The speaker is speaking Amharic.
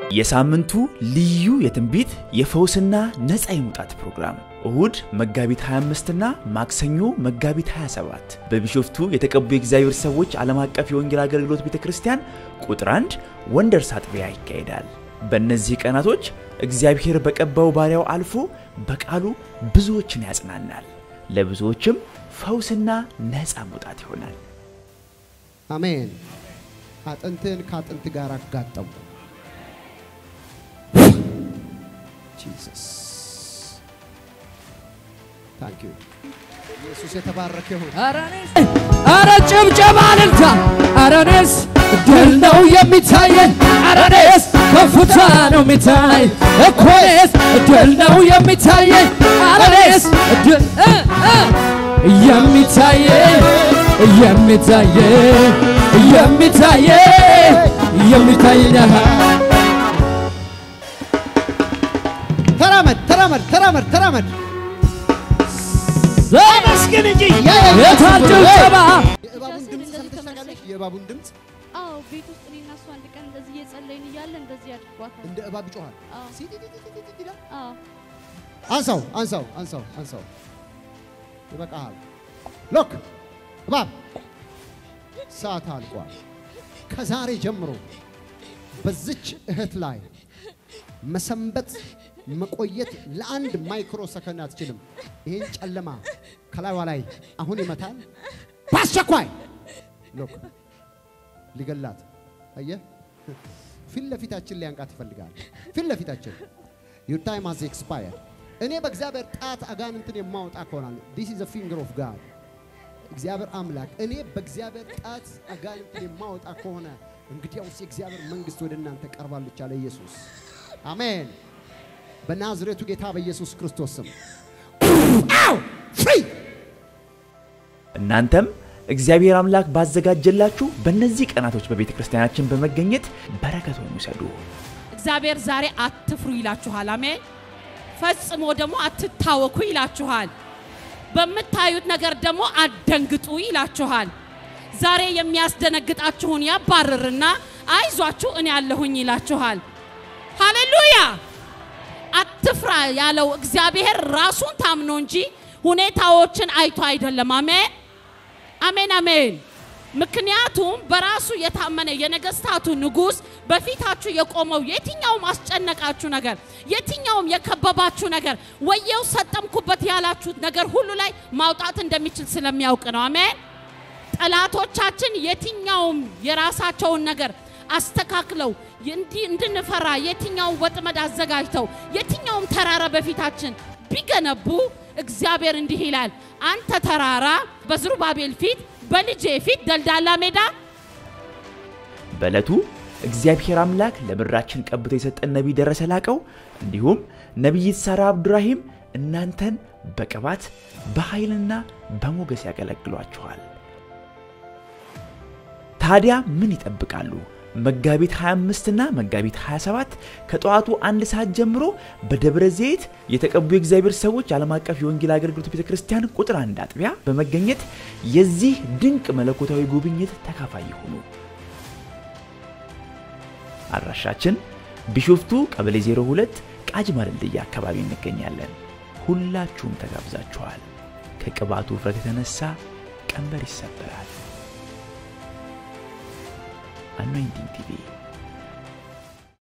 የሳምንቱ ልዩ የትንቢት የፈውስና ነፃ የመውጣት ፕሮግራም እሁድ መጋቢት 25 እና ማክሰኞ መጋቢት 27 በቢሾፍቱ የተቀቡ የእግዚአብሔር ሰዎች ዓለም አቀፍ የወንጌል አገልግሎት ቤተ ክርስቲያን ቁጥር 1 ወንደርስ አጥቢያ ይካሄዳል። በእነዚህ ቀናቶች እግዚአብሔር በቀባው ባሪያው አልፎ በቃሉ ብዙዎችን ያጽናናል፣ ለብዙዎችም ፈውስና ነፃ መውጣት ይሆናል። አሜን። አጥንትን ከአጥንት ጋር አጋጠሙ። ጂሰስ ታንክ ዩ ኢየሱስ የተባረከ ይሁን። አረ ጭብጨባ እልልታ! አረ እኔስ ድል ነው የሚታየኝ፣ አረ እኔስ ከፍታ ነው የሚታይ እኮ እኔስ ድል ነው የሚታየኝ፣ አረ እኔስ ድል እ እ የሚታየኝ የሚታየኝ የሚታየኝ የሚታየኝ አሃ ተራመድ ተራመድ ተራመድ ተራመድ። አመስግን እንጂ የታል ጭብጨባ? የእባቡን ድምፅ ሰምተሽ ታውቂያለሽ? የእባቡን ድምፅ አዎ ቤት ውስጥ እኔ እና እሱ አንድ ቀን እንደዚህ እየጸለይን እያለ እንደዚህ አድርጓታል። እንደ እባብ ይጮሃል። አዎ ሲቲቲቲቲቲ ይላል። አዎ አንሳው አንሳው አንሳው አንሳው። ይበቃሃል። ሎክ እባብ ሰዓት አልቋል። ከዛሬ ጀምሮ በዚች እህት ላይ መሰንበት መቆየት ለአንድ ማይክሮ ሰከንድ አትችልም። ይህን ጨለማ ከላይዋ ላይ አሁን ይመታል። በአስቸኳይ ሎክ ሊገላት አየህ፣ ፊት ለፊታችን ሊያንቃት ይፈልጋል። ፊት ለፊታችን ዩር ታይም ሃዝ ኤክስፓየርድ። እኔ በእግዚአብሔር ጣት አጋንንትን የማወጣ ከሆናል ዲስ ኢዝ ፊንገር ኦፍ ጋድ እግዚአብሔር አምላክ እኔ በእግዚአብሔር ጣት አጋንንትን የማወጣ ከሆነ እንግዲያውስ የእግዚአብሔር መንግስት ወደ እናንተ ቀርባለች አለ ኢየሱስ። አሜን። በናዝሬቱ ጌታ በኢየሱስ ክርስቶስ ስም አው ፍሪ እናንተም እግዚአብሔር አምላክ ባዘጋጀላችሁ በእነዚህ ቀናቶች በቤተ ክርስቲያናችን በመገኘት በረከቱን ውሰዱ። እግዚአብሔር ዛሬ አትፍሩ ይላችኋል። አሜን። ፈጽሞ ደግሞ አትታወኩ ይላችኋል። በምታዩት ነገር ደግሞ አትደንግጡ ይላችኋል። ዛሬ የሚያስደነግጣችሁን ያባርርና አይዟችሁ እኔ ያለሁኝ ይላችኋል። ሃሌሉያ! አትፍራ ያለው እግዚአብሔር ራሱን ታምኖ እንጂ ሁኔታዎችን አይቶ አይደለም። አሜን አሜን አሜን። ምክንያቱም በራሱ የታመነ የነገስታቱ ንጉሥ በፊታችሁ የቆመው የትኛውም አስጨነቃችሁ ነገር፣ የትኛውም የከበባችሁ ነገር፣ ወየው ሰጠምኩበት ያላችሁት ነገር ሁሉ ላይ ማውጣት እንደሚችል ስለሚያውቅ ነው። አሜን። ጠላቶቻችን የትኛውም የራሳቸውን ነገር አስተካክለው እንዲህ እንድንፈራ የትኛውን ወጥመድ አዘጋጅተው የትኛውም ተራራ በፊታችን ቢገነቡ እግዚአብሔር እንዲህ ይላል፣ አንተ ተራራ በዝሩባቤል ፊት በልጄ ፊት ደልዳላ ሜዳ በዕለቱ እግዚአብሔር አምላክ ለምድራችን ቀብቶ የሰጠን ነቢይ ደረሰ ላቀው እንዲሁም ነቢይት ሳራ አብዱራሂም እናንተን በቅባት በኃይልና በሞገስ ያገለግሏችኋል። ታዲያ ምን ይጠብቃሉ? መጋቢት 25 እና መጋቢት 27 ከጠዋቱ አንድ ሰዓት ጀምሮ በደብረ ዘይት የተቀቡ የእግዚአብሔር ሰዎች ዓለም አቀፍ የወንጌል አገልግሎት ቤተ ክርስቲያን ቁጥር አንድ አጥቢያ በመገኘት የዚህ ድንቅ መለኮታዊ ጉብኝት ተካፋይ ይሁኑ። አድራሻችን ቢሾፍቱ ቀበሌ 02 ቃጂማ ድልድይ አካባቢ እንገኛለን። ሁላችሁም ተጋብዛችኋል። ከቅባቱ ውፍረት የተነሳ ቀንበር ይሰበራል። አኖይንቲንግ ቲቪ